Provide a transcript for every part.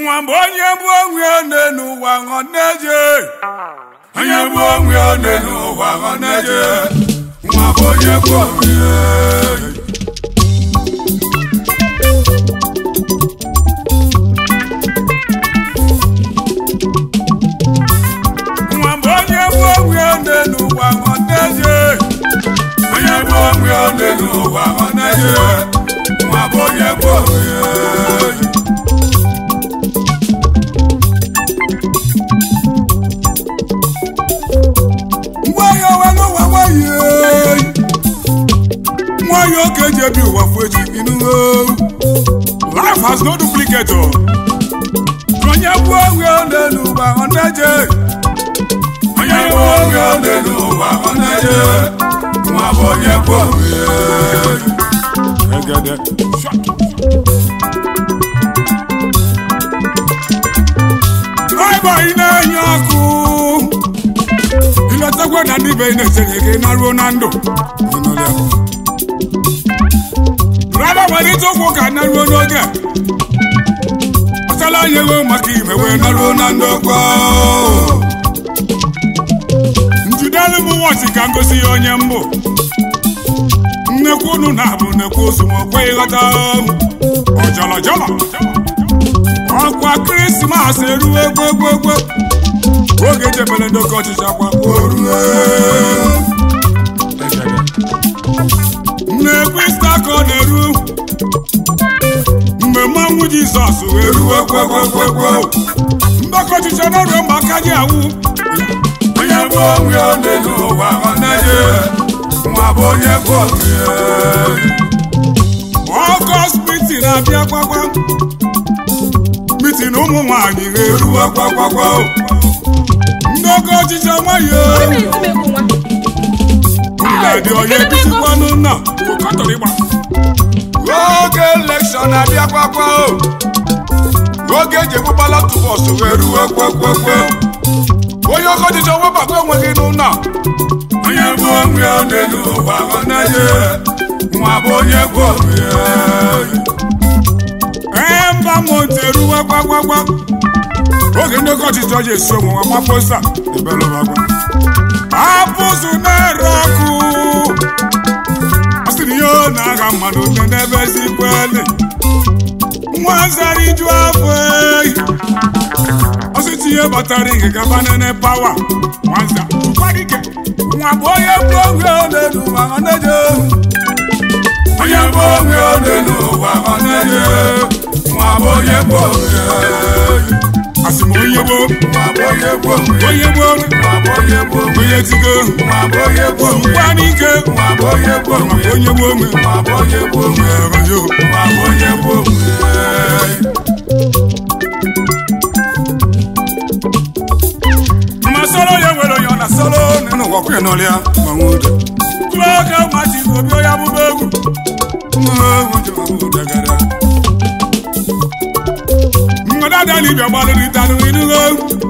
nwa mgbe onye bụ onwe one n'ụwa ghọ na-eje onye bụ onwe one n'ụwa ghọ na-eje nwa bụ onye bụ onwe ya. nwa mgbe onye bụ onwe one n'ụwa ghọ na-eje onye bụ onwe one n'ụwa ghọ na-eje nwa bụ onye bụ onwe ya. nwayọ ọwa n'ụwa nwayọ nwayọ ka eji ebi ụwa fụ eji inugo life has no duplicate o onye bụ onwe n'elu ụwa ọ na-eje onye bụ onwe n'elu ụwa ọ na-eje nwa bụ onye bụ onwe egede driver ị na-enye ọkụ iletakwa na ndị be ị na-echeghị ka ị naruo na ndụ Ịnụrụ ya? draiva nwere ite ụkwụ ka naruo n'oge ọtala anyị ego maka ime wee naruo na ndụ kwa njidelu m wọchị ka ngosi ya onye mbụ nnekwu unu na-abụ nnekwu ozu ma okwe ịghọta ọjọlọjọlọ ọkwa krismas eruo egwegwegwe oge ejebere ndoke ọchịchị akwa orue na-ekwu ista ka ọ na-eru mgbe mmanwụ jizọs wee ruo kwekwekwe ndọkọ ọchịchị n'ọrụ mgbe aka ji awụ onye bụ onwe ọ n'elu ụwa ọ na-eje nwa bụ onye bụ onwe ọgọst mitin na-abịa gbagba mitin ụmụ nwaanyị ga-eruo gbagbagba ndọkọ ọchịchị nwayọ dị onye bizikwanụ nna ụkọtọrọ ịgba oge elekshọn abịa gbagba oge eji egbubala tụbọs wee ruo kwekwekwe onye ọkọ ọchịchị webakwa onwe gị n'ụlọ onye bụ onwe ya n'elu ụwa ọ na-eje nwa bụ onye bụ onwe ya ee mba monte eruwe gbagbagba oge ndị oke ọchịchị ọji esi onwe nwa maposta ebelụbagwa apụzụ na-ere ọkụ ọ sịrị ihe ọ na-agha mmadụ nne n'ebe ezikwele nwa zara iju afọ ehi ọ sị tinye batara ihe gaba nene pawa nwanza tụkwadike nwa bụ onye bụ onwe n'elu ụwa ọ na-eje onye bụ onwe n'elu ụwa ọ na-eje nwa bụ onye bụ onwe asị m onye gboo onye gboo onye tigo ngwa n'ike onye gboo onwe eroyo ma solo ya nwere onye ọ na solo nínú ọkụ ya n'ọlịa ma nwe ụjọ kụrụ oge mmachi obi onye abụba egwu nwa egwu njem abụba dagara mmadụ n'ibia gbalịrị tanụ inugo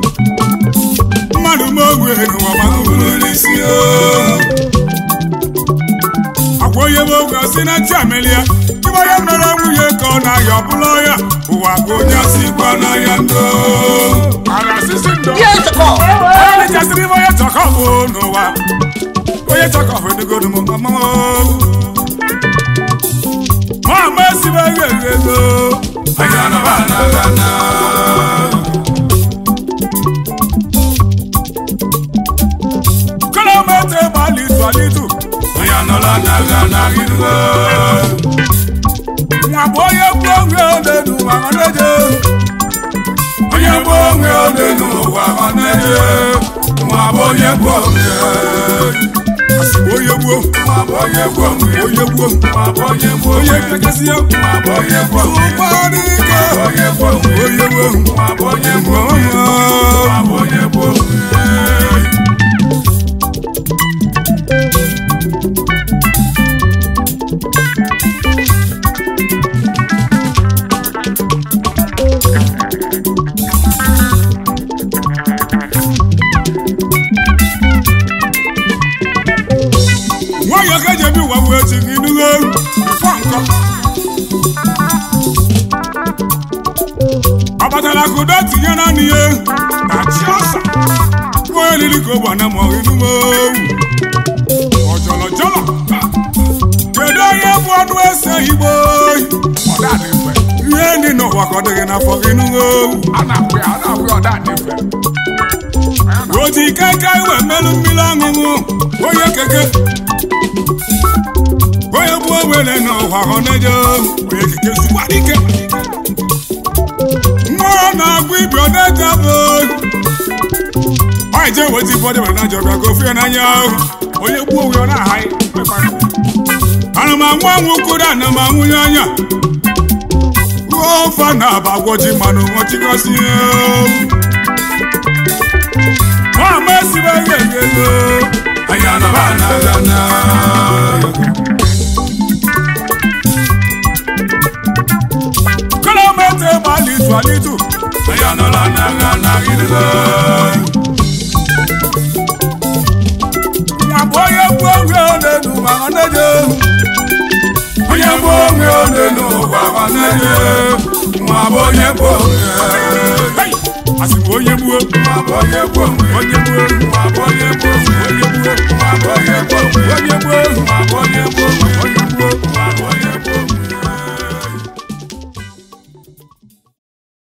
mmadụ ma ogwe n'ụwa maka bụrụ n'isi akwa onye bụ ogwe si na ntị amelia ịgba ya mere nwunye ka ọ na-ahịa ọbụla ya ụwa bụ onye asikwa n'ahịa ndo ala asịsị ndo onye dịchasịrị ime onye chọkọ bụ n'ụwa onye chọkọ bụ edogodu m mama ma ama esibe ego ego anyị anọba n'agha na kilomita gbalitu alitu onye anọla n'agha na irugo nwa bụ onye bụ onwe n'elu ụwa ọ na-eje onye bụ onwe n'elu ụwa ọ na-eje nwa bụ onye bụ onwe onye gbuo onye gbuo onye gbuo onye gbuo onye kachasị ya onye gbuo ụgbọala ike onye gbuo onye gbuo onye gbuo onye gbuo nwayọ ka eji ebi ụwa bụ echi gị nugo bifo nkọ wetara kudo tinye naanị ya na chiọsa onye lili ka ụbọ na ma inume ọjọlọjọlọ kedu onye bụ ọnụ ese igbo ọda dị mfe ihe ndị n'ụwa ka ọ dịghị n'afọ gị nume a na-akwụ ya a na-akwụ ya ọda dị mfe oji keke iwe mmelụ mmiri ọṅụṅụ onye keke onye bụ owere n'ụwa ọ na-eje onye keke zukwa dike nwa ọ na-agwụ ibi ọ na-eje bụ ọ ije weta ụfọdụ mere na jọbịa ka ofu ya n'anya onye gbuo onwe ọ na-ahaị ana m anwụ anwụ kwuru ana m anwụnye anya ruo ofe na abagwoji mmanụ nwọchikọsi nwa ma esibe ihe egego anyị anaba n'agha na kilomita ma alitu alitu anyị anọla n'agha na gịdịgo nwa bụ onye bụ onwe n'elu ma ọ na-eje onye bụ onwe n'elu ụwa ma na-eje nwa bụ onye bụ onwe asị m onye gbuo ma bụ onye gbuo onwe onye gbuo ma bụ onye gbuo onwe onye gbuo ma bụ onye gbuo onwe onye gbuo